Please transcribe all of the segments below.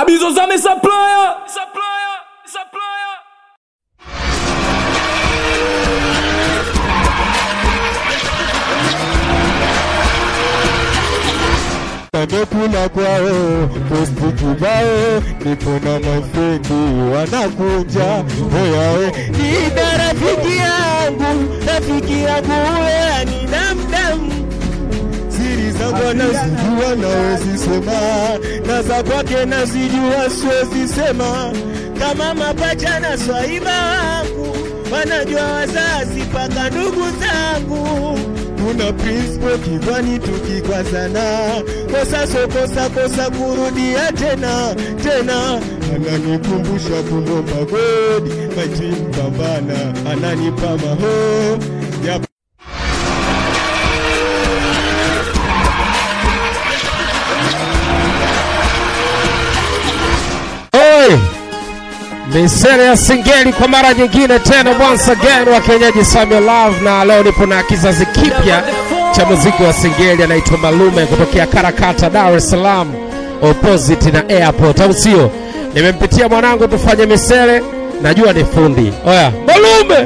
Bizozame supplier. Supplier. Supplier. Amekula kwao posti kibao, nipo na mafrendi wanakunja oyawe, nina rafiki yangu, rafiki yangu wewe ni damdam siri zangu anazijua nawezi sema, na za kwake nazijua siwezi sema, kama mapacha na swaiba wangu wanajua wazazi paka ndugu zangu kuna principle kidhani tukikwazana kosa so kosa kosa kurudia tena tena ananikumbusha kulomba godi majimpambana ananipa maho ya Oi! Misele ya Singeli kwa mara nyingine tena, once again wa kienyeji Samuel Love, na leo nipo na kizazi kipya cha muziki wa Singeli, anaitwa Malume kutokea Karakata, Dar es Salaam, opposite na airport, au sio? Nimempitia mwanangu tufanye misele, najua ni fundi. Oya, Malume!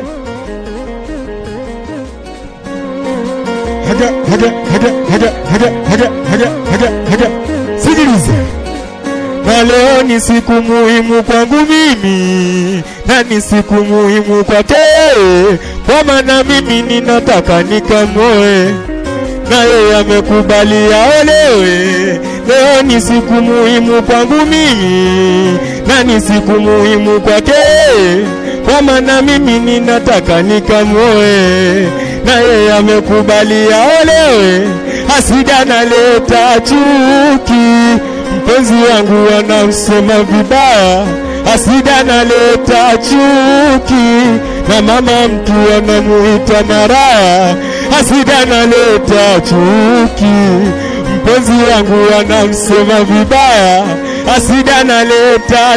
haja haja haja haja haja haja haja haja haja sikiliza na leo ni siku muhimu kwangu mimi na ni siku muhimu kwake kwa maana mimi ninataka nikamoe na yeye amekubali aolewe leo ni siku muhimu kwangu mimi na ni siku muhimu kwake kwa maana mimi ninataka nikamoe na yeye amekubali aolewe hasida naleta chuki mpenzi wangu anamsema vibaya, hasida naleta chuki, na mama mtu anamuita maraya, hasida naleta chuki, mpenzi wangu anamsema vibaya, hasida naleta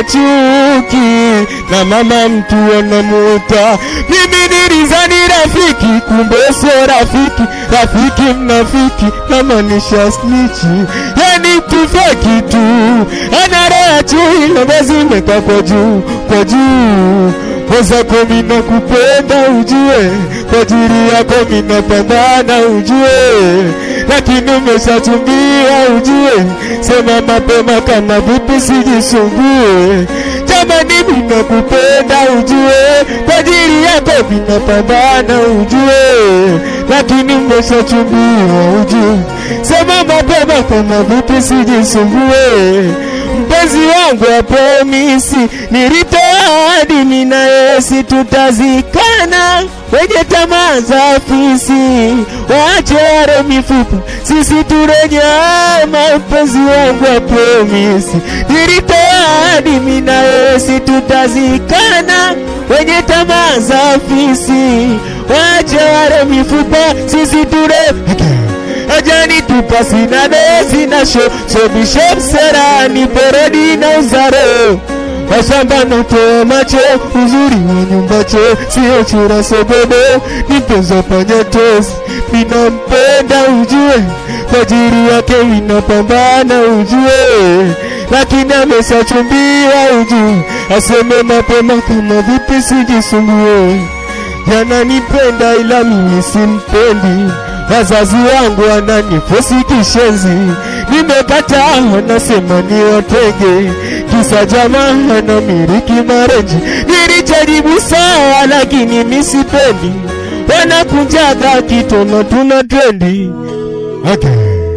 chuki, na mama mtu anamuita mimi nilizani rafiki, kumbe sio rafiki, rafiki mnafiki, namaanisha snichi, yani tufeki tu, anarea chui lobe zimeka kwa juu kwa juu mwenzako mina kupenda ujue, kwa ajili yako mina pambana ujue, lakini umeshachumbia ujue, sema mapema kama vipi sijisumbue jamani, mina kupenda ujue, kwa ajili yako mina pambana ujue, lakini umeshachumbia ujue, sema mapema kama vipi sijisumbue mpenzi wangu wa promisi nilitoa dini na Yesu tutazikana, wenye tamaa za afisi waache wale mifupa, sisi turenyama. Mpenzi wangu wa promisi nilitoa dini na Yesu tutazikana, wenye tamaa za afisi waache wale mifupa, sisi ture ajani tupa sina desi na sho sobishe mserani peredi na uzaro washamba notoa macho uzuri wa nyumba cho sio chura sogodo nipenza panya tosi minampenda ujue kwa ajili yake inapambana ujue lakini ameshachumbia ujue aseme mapema kama vipi sijisumbue yananipenda ila mimi simpendi wazazi wangu wananifosi kishenzi, nimekataa, wanasema ni watege, kisa jamaa anamiliki marenji. Nilijaribu sawa, lakini misipendi, wanakunjaga kitono, tuna trendi okay.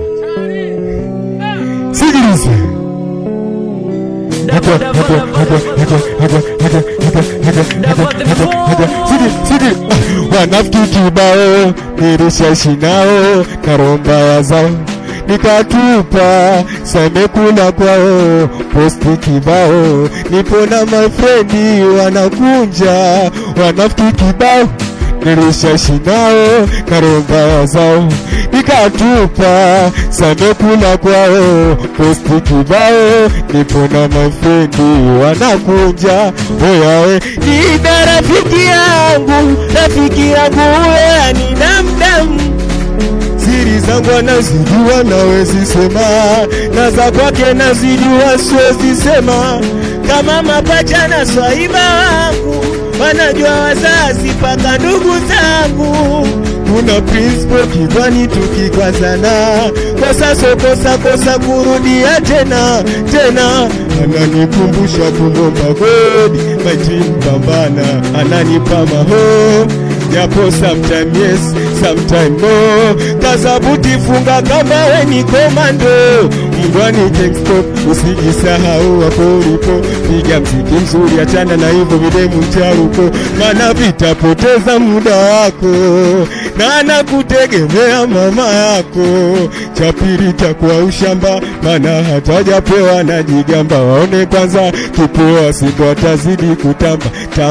Sikiliza wanafiki kibao nilishashi nao na romba ya zao nikatupa samekula kwao posti kibao nipo na mafrendi wanakunja wanafiki kibao nilishashi nao na romba zao nikatupa samekula kwao posti kibao nipo na mafrendi wanakunja oyawe nina rafiki yangu rafiki yangu wewe ni damdam siri siri zangu anazijua nawezi sema na za kwake nazijua siwezi sema kama mapacha na swaiba wangu wanajua wazazi paka ndugu zangu kuna principle kidhani tukikwazana kwa sasa kosa kosa kurudia tena tena ananikumbusha kumomba godi majini pambana ananipa maho japo sometime yes sometime no kazabuti funga kama we ni komando mgwani stop usijisahau hapo ulipo piga mziki mzuri achana na hivyo videmu mcharuko maana vitapoteza muda wako na nakutegemea mama yako cha pili takuwa ushamba maana hatajapewa na jigamba waone kwanza kipoa sindo atazidi kutamba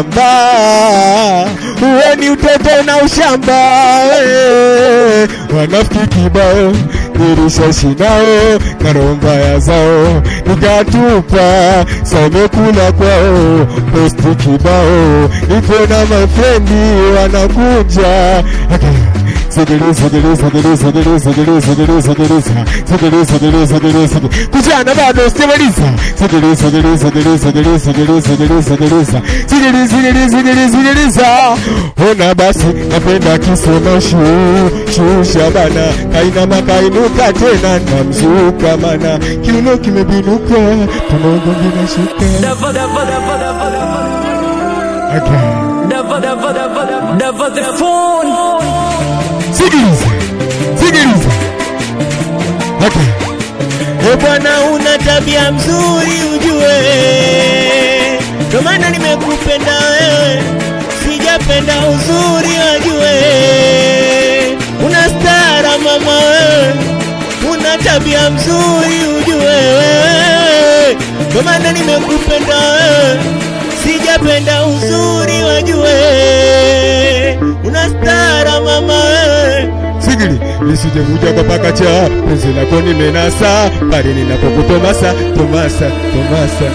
tamba uwe ni utoto na ushamba eh. wanafiki kibao nilishashi nao karombaya zao nikatupa samekula kwao posti kibao nipo na mafrendi wanakuja okay. Sigili, sigili, sigili, sigili, sigili, sigili, sigili, sa. Sigili, sigili, sigili, sigili. Kuchana bado sijamaliza. Sigili, sigili, sigili, sigili, sigili, sigili, sigili, sa. Sigili, sigili, sigili, sigili, sa. Ona basi napenda kisema shu shusha bana kainama kainuka tena na mzuka mana kiuno kimebinuka tunaongo vinashuka Never, never, never, never, never. okay. Never, never, never, never, never the phone. Sikiliza, sikiliza. Okay. E bwana, una tabia mzuri ujue, ndo maana nimekupenda wewe, sijapenda uzuri wajue. Una stara mama wewe, una tabia mzuri ujue wewe, ndo maana nimekupenda wewe, sijapenda uzuri wajue. Una stara mama wewe sigili lisijekuja kwa pakacha penzi lako nimenasa pale ninapokutomasa tomasa tomasa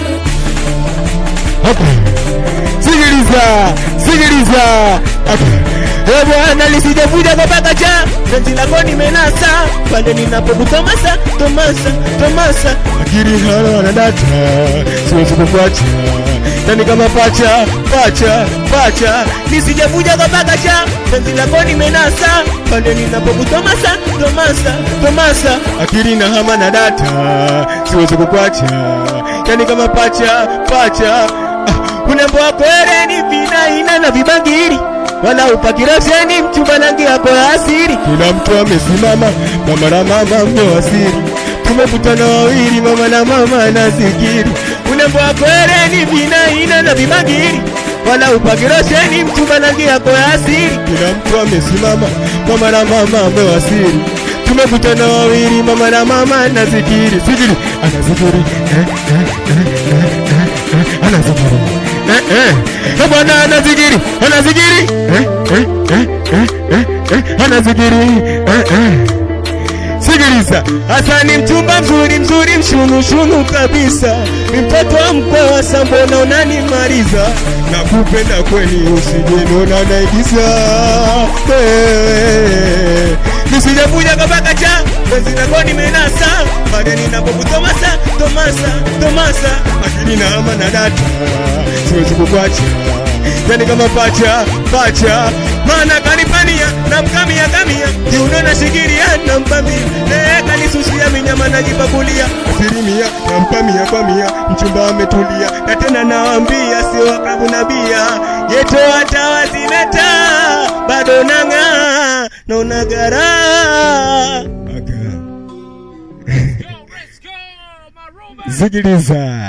okay. sigiliza sigiliza okay. E bwana lisijavuja kwa pakacha penzi lako nimenasa pale ninapokutomasa tomasa tomasa akili hana na data siwezi kukuacha nani kama pacha pacha pacha nisijavuja kwa pakacha penzi lako nimenasa pale ninapokutomasa tomasa tomasa akili na hama na data siwezi kukuacha yani kama pacha pacha ah, unembo wako ereni vinaina na vibangiri wala upakirasheni mchumba rangi yako ya asiri kila mtu amesimama mama na mama mmewasiri tumekutana wawili mama na mama na zikiri unembo wako ereni vinaina na vibangiri wala upakirosheni mchumba rangi yako ya asiri kila mtu amesimama mama na mama amewasiri tumekutana wawili mama na mama na zikiri zikiri anazikiri eh, eh, eh, eh, eh, eh, anazikiri eh, eh. Eh, bwana anazikiri anazikiri eh, eh, eh, eh, eh, eh, anazikiri eh, eh. Sikiliza, hasa ni mchumba mzuri mzuri mshunu shunu kabisa, ni mtoto wa mkoa sambona unanimaliza, nakupenda kweli usijenona naigiza Eh, nisijakuja kabaka cha penzi lako nimenasa, pale ninapokutomasa tomasa tomasa, akili na ama na data, siwezi kukuacha yani kama pacha pacha, maana kanipania na mkamia kamia, kiuno na shikiria na mpamia, eh kanisusia minyama najipakulia, asilimia na mpamia pamia, mchumba ametulia, na tena nawaambia sio wakabu na bia, yeto hata wazileta bado nang'aa na unagara Zigiliza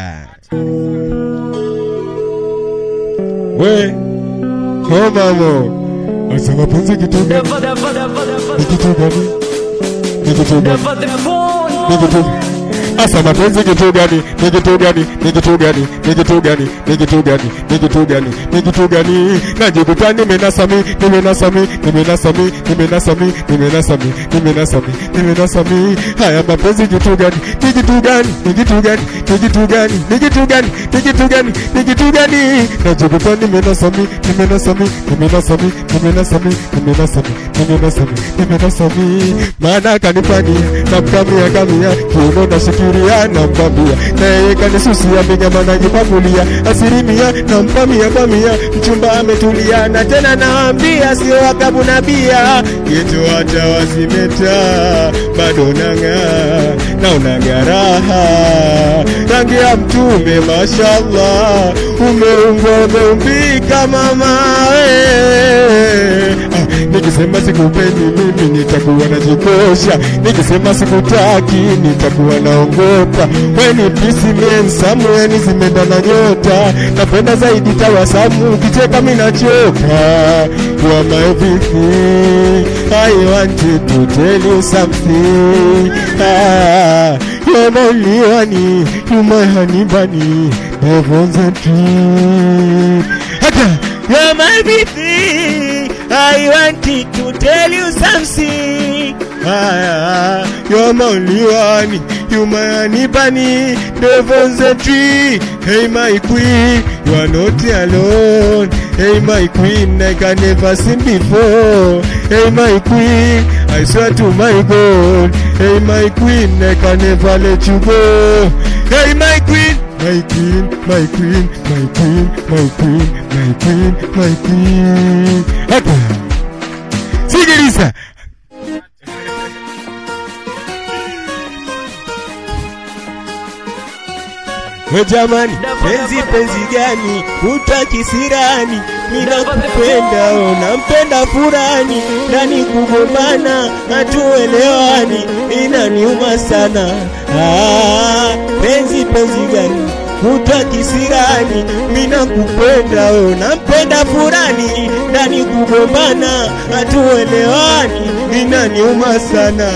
we oh mamo asa mapenzi kitu gani Never, never, never, never, ni kitu gani ni kitu gani never the phone. ni kitu Asa mapenzi kitu gani? Ni kitu gani? Ni kitu gani? Ni kitu gani? Ni kitu gani? Ni kitu gani? Ni kitu gani? Najikuta nimenasami, nimenasami, nimenasami, nimenasami, nimenasami, nimenasami, nimenasami. Haya mapenzi kitu gani? Ni kitu gani? Ni kitu gani? Ni kitu gani? Ni kitu gani? Ni kitu gani? Ni kitu gani? Najikuta nimenasami, nimenasami, nimenasami, nimenasami, nimenasami, nimenasami, nimenasami. Maana kanifanyia namkamia kamia kiuno nashikilia nampambia na yeye kanisusia minyama najipakulia asilimia nampamia pamia mchumba ametulia na tena naambia sio wakabu na bia yetu hata wasimeta bado nang'aa na unang'araha rangi ya mtume mashallah umeumbwa umeumbika mama we ah, nikisema sikupendi mimi nitakuwa najikosha nikisema sikutaki nitakuwa naongopa weni pisi miensamu yani zimeenda na nyota napenda zaidi tawasamu ukicheka minachoka you are my everything I wanted to tell you something ah, you're my only one you my honey bunny heaven's a dream Hata, you're my everything I wanted to tell you something ah, you're my only one you my honey bunny heaven's a tree hey my queen you are not alone hey my queen I can never seen before hey my queen I swear to my God hey my queen I can never let you go hey my queen my queen, my queen, my queen, my queen, my queen, my queen. Hapa. Sikiliza. We jamani, penzi penzi gani utakisirani? Mina kupenda unampenda furani, ndani kugombana hatuelewani, inaniuma sana. Ah, penzi penzi gani utakisirani? Mina kupenda unampenda furani, ndani kugombana hatuelewani, inaniuma sana.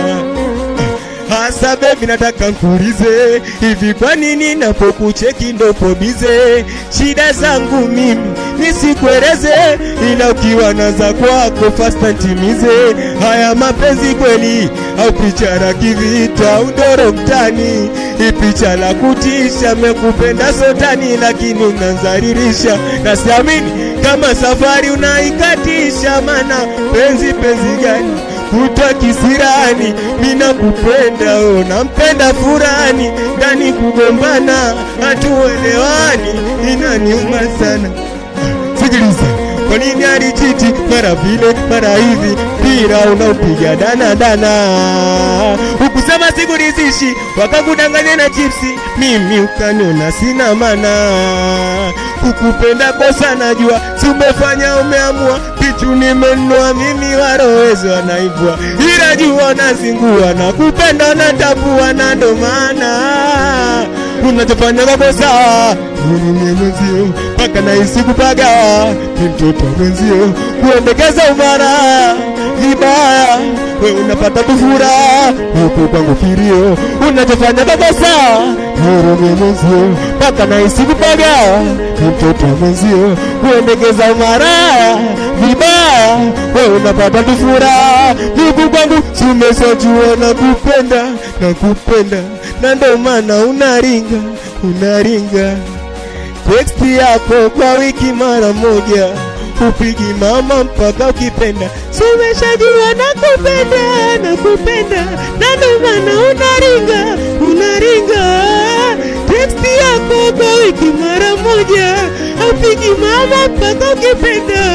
Hasa baby nataka nkuulize hivi, kwa nini napokucheki ndopo bize? Shida zangu mimi nisikueleze, ila ukiwa na za kwako fasta ntimize. Haya mapenzi kweli au picha la kivita, udoro mtani, ipicha la kutisha, mekupenda sotani, lakini unanzaririsha na siamini kama safari unaikatisha, mana penzi penzi gani kutwa kisirani, mina kupenda oh, nampenda furani, ndani kugombana hatuelewani, inaniuma sana. Sikiliza, kwa nini alichiti mara vile mara hivi, mpira unaopiga dana dana, ukusema sikurizishi, wakakudanganya na chipsi, mimi ukaniona sina mana, kukupenda kosa najua, si umefanya umeamua, pichu nimenunua mimi, warowezo wanaivua, ila jua nazingua na kupenda na tabua, na ndo maana unachofanya makosa mwenye mwenzio mpaka nahisi kupaga ni mtoto wa mwenzio kuendekeza umara vibaya we unapata kufura huku kwangu kilio unachofanya makosa mwenye mwenzio mpaka nahisi kupaga ni mtoto wa mwenzio kuendekeza umara vibaya we unapata kufura huku kwangu sumesajua na kupenda na kupenda na ndo maana unaringa unaringa teksti yako kwa wiki mara moja upigi mama mpaka ukipenda sumeshajua na kupenda na kupenda na ndo maana unaringa unaringa teksti yako kwa wiki mara moja upigi mama mpaka ukipenda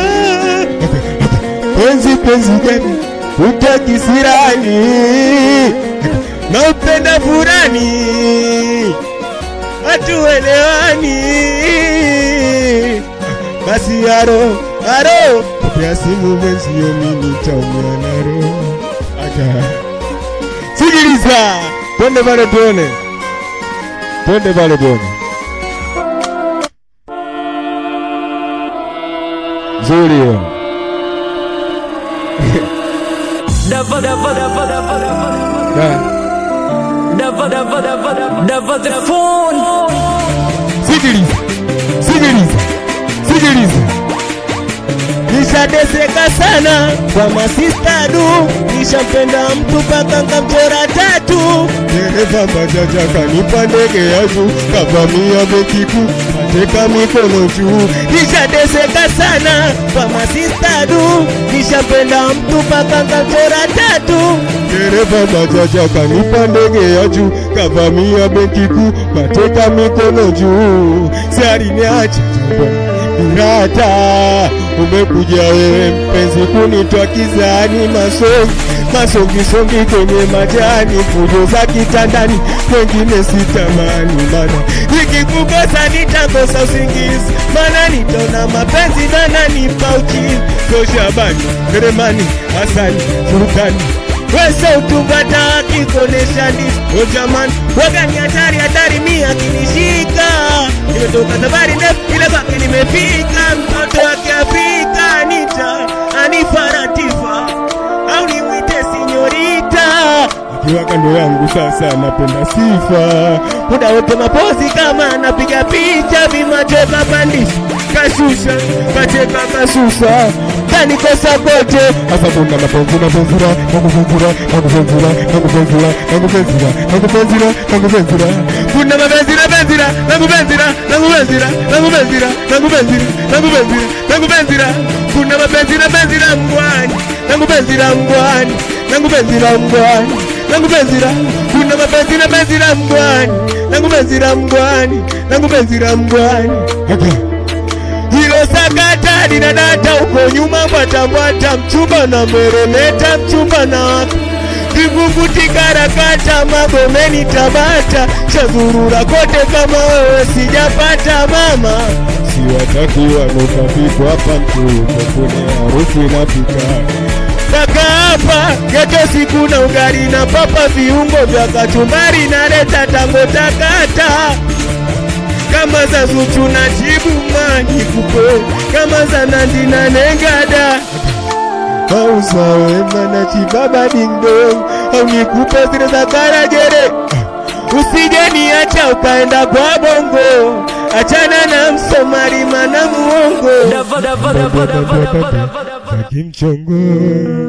penzi penzi gani utakisirani na upenda furani hatuelewani basi aro aro pokea simu mwenzio mimi taumia naro aka sikiliza twende pale tuone twende pale tuone nzuri hiyo Never, never, never, never, never, Da. never never, never the phone. Sikiliza, sikiliza, sikiliza. Nishateseka sana kwa masista du, nishampenda mtu paka nkamchora tatu. Dereva bajaja kanipa ndege ya juu, kavamia benki kuu, kateka mikono juu. Nishateseka sana kwa masista du, nishampenda mtu paka nkamchora tatu. Dereva bajaja kanipa ndege ya juu, kavamia benki kuu, kateka mikono juu. Si aliniacha Rata, umekuja wewe mpenzi kunitwa kizani masongi masongi songi kwenye majani fujo za kitandani wengine sitamani mana nikikukosa nitakosa usingizi mana nitaona mapenzi nananipa uchizi toshabani Heremani Hasani Sultani Wese utupata akikonesha ndizi O jamani wagani hatari hatari mi akinishika Nimetoka safari ndefu ile kwake nimefika Mtoto wake Afrika Anita Anifaratifa Au nimwite sinyorita Akiwa kando yangu sasa napenda sifa Muda wote mapozi kama napiga picha Vimacheka pandisha Kashusha Kacheka kashusha kanikosa kote hasa kuna mapenzi mapenzira nakupenzira nakupenzira nakupenzira nakupenzira nakupenzira nakupenzira kuna mapenzira penzira nakupenzira nakupenzira nakupenzira nakupenzira nakupenzira nakupenzira kuna mapenzira penzira mgwani nakupenzira mgwani nakupenzira mgwani nakupenzira kuna mapenzira penzira mgwani nakupenzira mgwani nakupenzira mgwani okay hilo sakata linadata uko nyuma mbwatambwata mchumba na meremeta mchumba na wako kivukuti karakata magomeni tabata chazurura kote kama wewe sijapata mama siwataki wanokapiko hapa mtuko kune harufu inapika Kaka hapa geto siku na ugali na papa viungo vya kachumbari naleta tango takata kama za Zuchu na Jibu maji kupe kama za Nandi na Nengada au za Wema na Chibaba Ding Dong au nikupe zile za Karagere usije niacha ukaenda kwa bongo achana na msomari mana muongo Never, never, never, never, never, never. kimchongo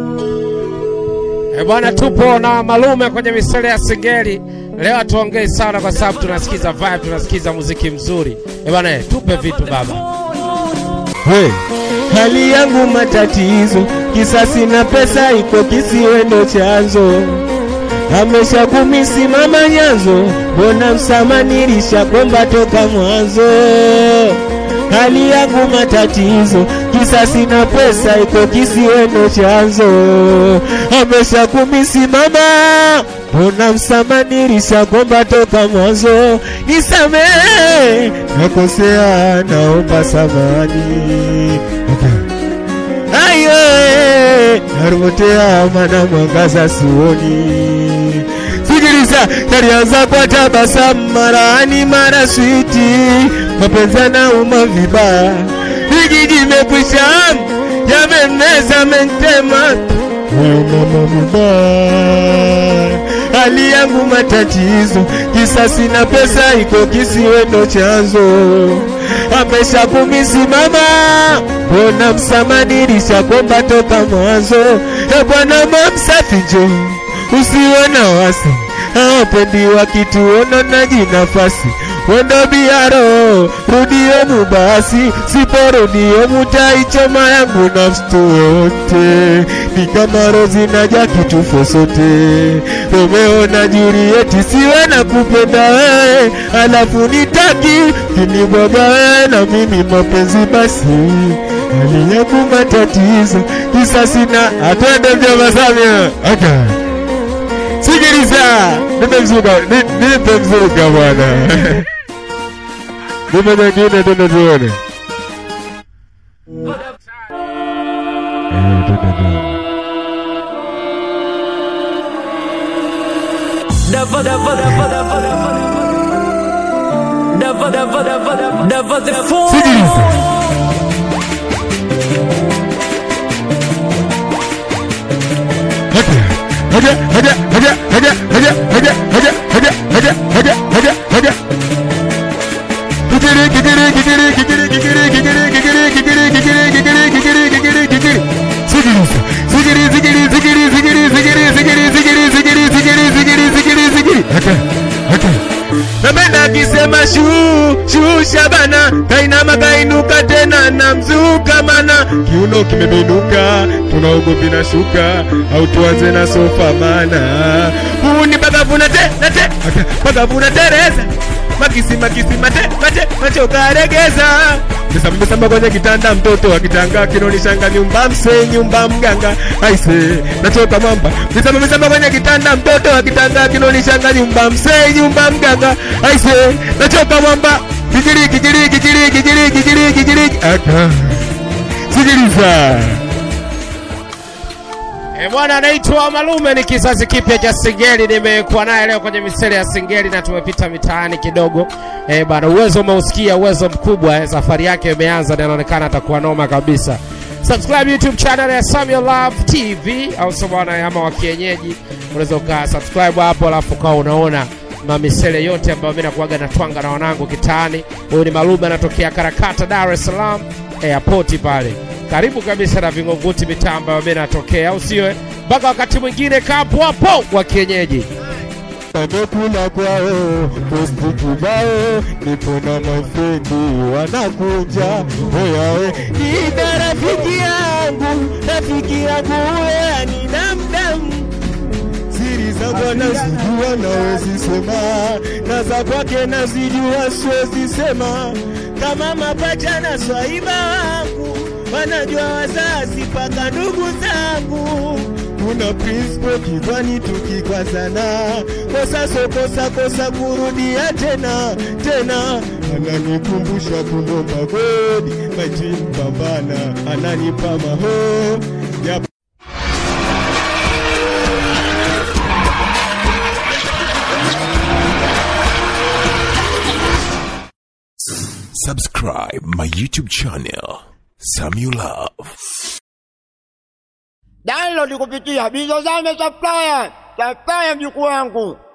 E bwana, tupo na Malume kwenye misele ya Singeli. Leo hatuongei sana kwa sababu tunasikiza vibe, tunasikiza muziki mzuri. E bwana, eh, tupe vitu baba. Hey, hali yangu matatizo, kisa sina pesa, iko kisiwendo chanzo. Amesha kumisimama nyanzo, mbona msama nilishakomba toka mwanzo. Hali yangu matatizo, kisa sina pesa, iko kisiwendo chanzo. Amesha kumisimama, mbona msama nilishakomba toka mwanzo. Nisamehe, nakosea, naomba samani. Ayo, eh, narumotea mana mwangaza sioni. Sikiliza, yalianza kwa tabasamu, mara ani mara switi, mapenzi yanauma vibaya, hiki kimekwisha, yamemeza mentema wewe mama mubaya, hali yangu matatizo, kisa sina pesa, iko kisiwendo chanzo. Amesha kumisimama, mbona msamanirisha komba toka mwanzo. E Bwana mamsafi njo, usiwe na wasi, hawapendi wakituona naji nafasi wendo biaro rudio mubasi siporudio mutaichoma yangu na mstu wote ni kama rozi na jaki tufo sote romeo na julieti siwe na kupenda wewe alafu nitaki kinibwaga wewe na mimi mapenzi basi hali yangu matatizo kisa sina atwende mjomba samia okay. Sikiliza, nimemzuka, ni- nimemzuka bwana. Nipe nyingine tena tuone. Eh, tena tuone. Never, never, never, never, never, never, never, never, never, never the phone. Sikiliza. Haja, haja, haja, haja, haja, haja, haja, haja, haja, Haja. Kikiri, kikiri, kikiri, kikiri, kikiri, kikiri, kikiri, kikiri, kikiri, kikiri, kikiri, kikiri, kikiri. Sikiliza. Sikiri, sikiri, sikiri, sikiri, sikiri, sikiri, sikiri, sikiri, sikiri, sikiri, sikiri, sikiri. Haja. Haja. Napenda akisema shuu shuu Shabana, kainama kainuka tena na mzuka mana, kiuno kimebinuka, tunaogopi na shuka, au tuanze na sofa mana, huu ni pakavu na te na te pakavu na tereza makisi makisi mate mate macho karegeza Misamba misamba kwenye kitanda mtoto akitanga kinonishanga nyumba mse nyumba mganga aise nachoka mwamba misamba misamba kwenye kitanda mtoto akitanga kinonishanga nyumba mse nyumba mganga aise nachoka mwamba kikiri kikiri kikiri kikiri kikiri kikiri aka sikiliza E bwana, anaitwa Malume, ni kizazi kipya cha Singeli. Nimekuwa naye leo kwenye misele ya Singeli na tumepita mitaani kidogo. E bwana, uwezo umeusikia, uwezo mkubwa. Eh, safari yake imeanza na inaonekana atakuwa noma kabisa. Subscribe YouTube channel ya Samuel Love TV au sio bwana, ama wa kienyeji, unaweza uka subscribe hapo, alafu ukawa unaona mamisele yote ambayo mimi nakuaga natwanga na wanangu kitaani. Huyu ni Malume, anatokea Karakata, Dar es Salaam airport pale karibu kabisa na Vingunguti, mitaa ambayo mimi natokea, au sio? Mpaka wakati mwingine, kapo hapo wa kienyeji. Wamekula kwao posti kibao, nipo na mafrendi wanakunja oyawe, nina rafiki yangu, rafiki yangu huyo ni damdam siri zangu anazijua nawezi sema, na za kwake nazijua siwezi sema, kama mapacha na swaiba wangu wanajua wazazi paka ndugu zangu kuna principle kidhani tukikwazana kosa so kosa kosa kurudia tena tena ananikumbusha kumomba godi majini pambana ananipa maho ya Subscribe my YouTube channel, Samuel Love. download kupitia Bizozame Supplier, supplier mjukuu wangu.